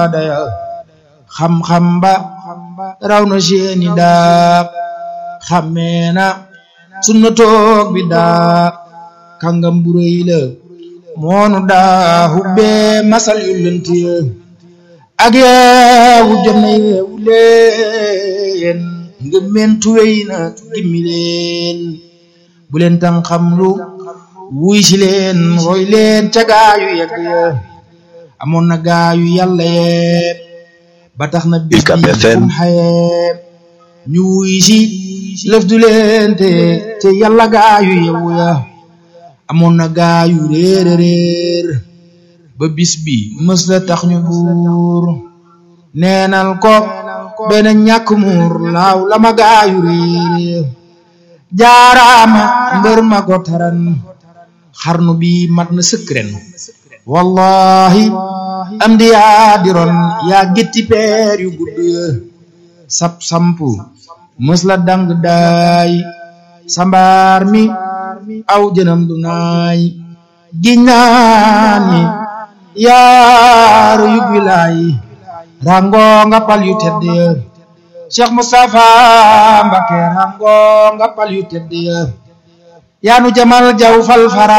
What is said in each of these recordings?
saada ya xam-xam ba raw na seeni daa xammee na sunna toog bi daa kàngam bu rëy la moonu daa hubbee masal yu lënt ya ak yeewu jëna yeewu leen ngëmmentu wey na gimmi leen bu leen tan xam lu wuy si leen roy leen ca gaayu yegg ya amoon na gaayu yàlla yeeb ba tax na bis bi kum xayeeb ñu wuy si lëf du leen te te yàlla gaayu yewu ya amoon na gaayu réer réer ba bis bi mës la tax ñu buur neenal ko benn ñàkk muur laaw la ma gaayu réer jaaraama mbër ma ko taran xarnu bi mat na sëkk ren wallahi am di yaa diron yaa gétti peer yu gudd sap sampu mës la dang daay sambaar mi aw jënam du naay giññaani yaaru yug wilaay rango nga pal yu tedd Cheikh Moustapha Mbacké rango nga pal yu tedd yaanu jamal jaw fal fara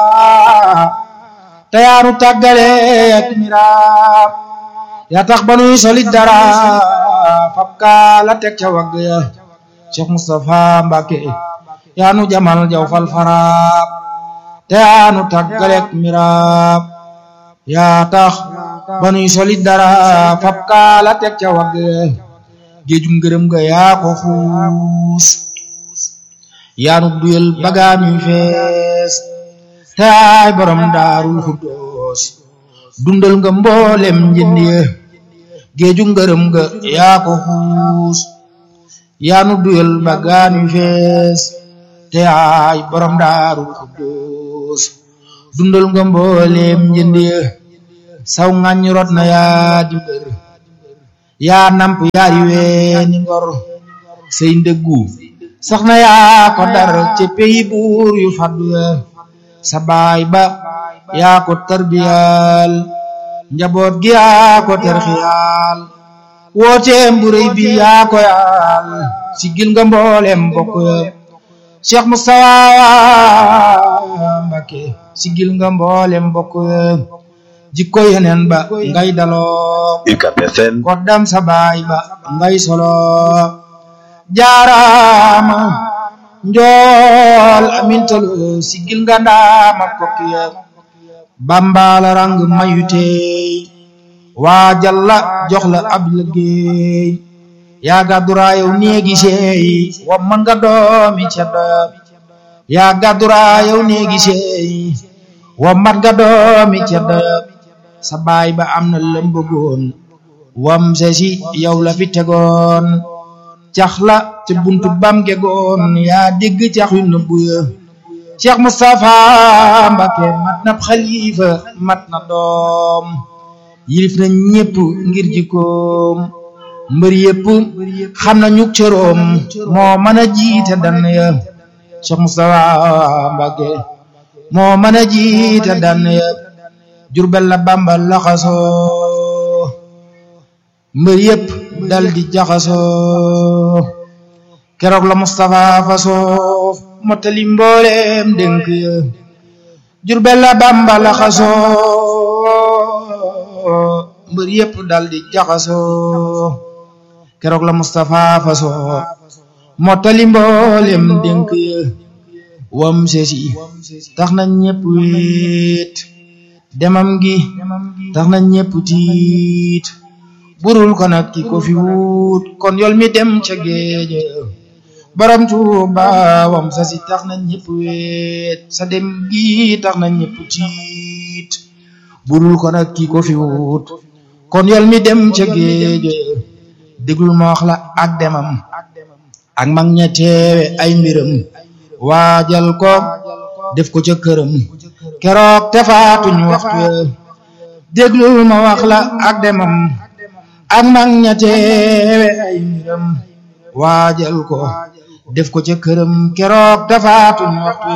te yaanu tàggale ak miraam yaa tax ba nuy solit dara fab kaala teg ca wagg ya Cheikh Moustapha Mbacké yaanu jamal jaw fal fara te yaanu tàggale ak miraam yaa tax ba nuy solit dara fab kaala teg ca wagg ya géejum ngërëm ga yaa ko xuus yaanu duyal bagaan yu fees te ay borom daarul xuddoos dundal nga mboolem njënd ya géeju ngërëm ga yaa ko xuus yaanu duyal bagaan yu fees te ay borom daarul xuddoos dundal nga mboolem njënd ya saw ngañ rot na yaa di mbër yaa namp yaari weeni ngor say ndëggu sax na yaa ko dar ci peyi buur yu faddu ya sa baay ba yaa ko tarbiyal njaboot gi yaa ko terxiyaal wooteem bu rëy bi yaa ko yaal sigil nga mboolem bokk ya Cheikh Moustapha Mbacké sigil nga mboolem bokk ya jikko yeneen ba ngay daloo koddam sa baay ba ngay solo jaaraama njool amintalu sigil nga ndaama kokkiya bambala rang mayu teey waa jalla jox la ab liggéey yaa gàdduraayow néegi seey wa man nga doomi ceddo yaa gàdduraayow néegi seey wa mat nga doomi ceddo sa baay ba am na lëmbëgoon wam sesi yow la fi tegoon cax la te buntu bam gegoon yaa dégg cax yu nëbbu ya Cheikh Moustapha Mbacké mat na xalifa mat na doom yilif na ñépp ngir jikkoom mbër yépp xam na ñuk cëroom moo mën a jiite dann ya Cheikh Moustapha Mbacké moo mën a jiite dann ya Jurbel la Bamba laxasoo mbër yépp dal di jaxasoo keroog la Moustapha fasoo mottali mbooleem dénk ya Jurbel la Bamba laxasoo mbër yépp dal di jaxasoo keroog la Moustapha fasoo mottali mbooleem dénk ya wam sesi tax na ñépp wéet demam gi tax na ñépp tiit burul ko nag ki ko fi wut kon yol mi dem ca géeje borom Tuuba wam sa si tax na ñépp weet sa dem gi tax na ñépp tiit burul ko nag ki ko fi wut kon yol mi dem ca géeje déglul ma wax la ak demam ak mag ña teewe ay mbiram waajal ko def ko ca këram keroog te faatuñu waxtu déglul ma wax la ak demam ak mag ña teewe ay mbiram waajal ko def ko ca këram keroog te faatuñu waxtu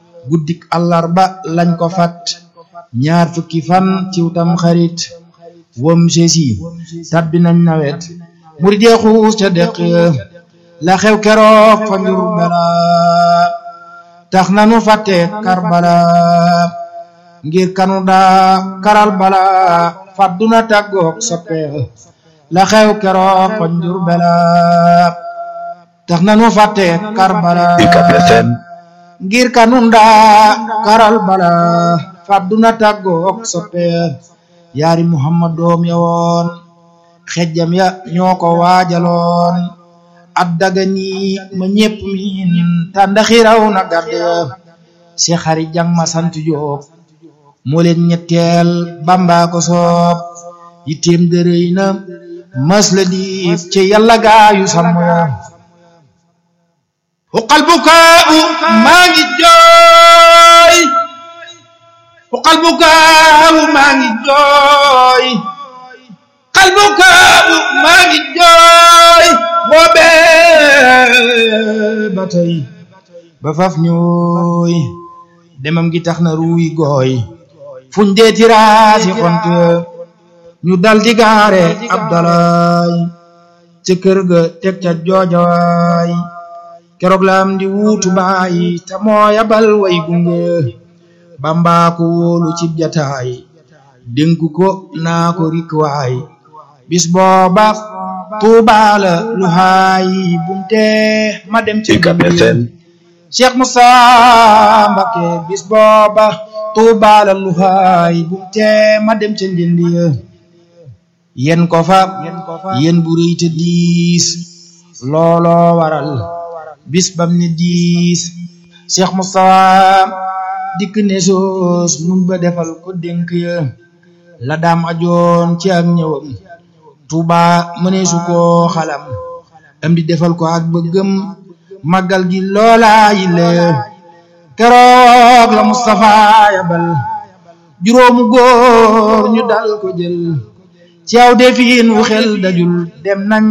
guddik àllarba lañ ko fat ñaar fukki fan ciw tam xarit wom sesi tabbi nañ nawet murid ya xuus ca deq la xew keroog fa njur bala tax nanu fàtte karbala ngir kanu daa karal bala fàdduna tàggoog soppe la xew keroog fa njur bala tax nanu fàtte karbala ngir kanu daa karal bala fàdduna tàggoog soppe yaari muhammad doom ya woon xejjam ya ñoo ko waajaloon at daga nii ma ñépp miin tàndaxi raw na gàdd si xari jang ma sant Jóob moo leen ñetteel Bamba ko soob yitteem dërëy na mas la diif ci yàlla gaayu sàmm ya uqal bukaau maa ngi jooy uqal bukaau maa ngi jooy uqal bukaau maa ngi jooy boobee ba tey ba faf ñooy demam gi tax na ruuy gooy fuñ dee tiraasi xont ñu dal di gaare abdalaay ca kër ga teg ca joojawaay keroog la am di wuutu baay te mooya bal way gunge bamba ko wóolu cib jataay dénku ko naa ko rikwaay bis booba tuubaala lu haay bumte ma dem ci Cheikh Moussa Mbacké bis booba tuubaala lu haay bumte ma dem ca njëndi yen ko fa yen bu rëy te diis looloo waral bis bam ne diis Cheikh Moussa dikk ne soos mun ba defal ko dénk ya la daam ajoon ci ak ñëwam Tuuba mëneesu koo xalam am di defal ko ak bëggëm màggal gi loolaa yi la keroog la Moustapha yabal juróomu góor ñu dal ko jël ci aw defin wu xel dajul dem nañ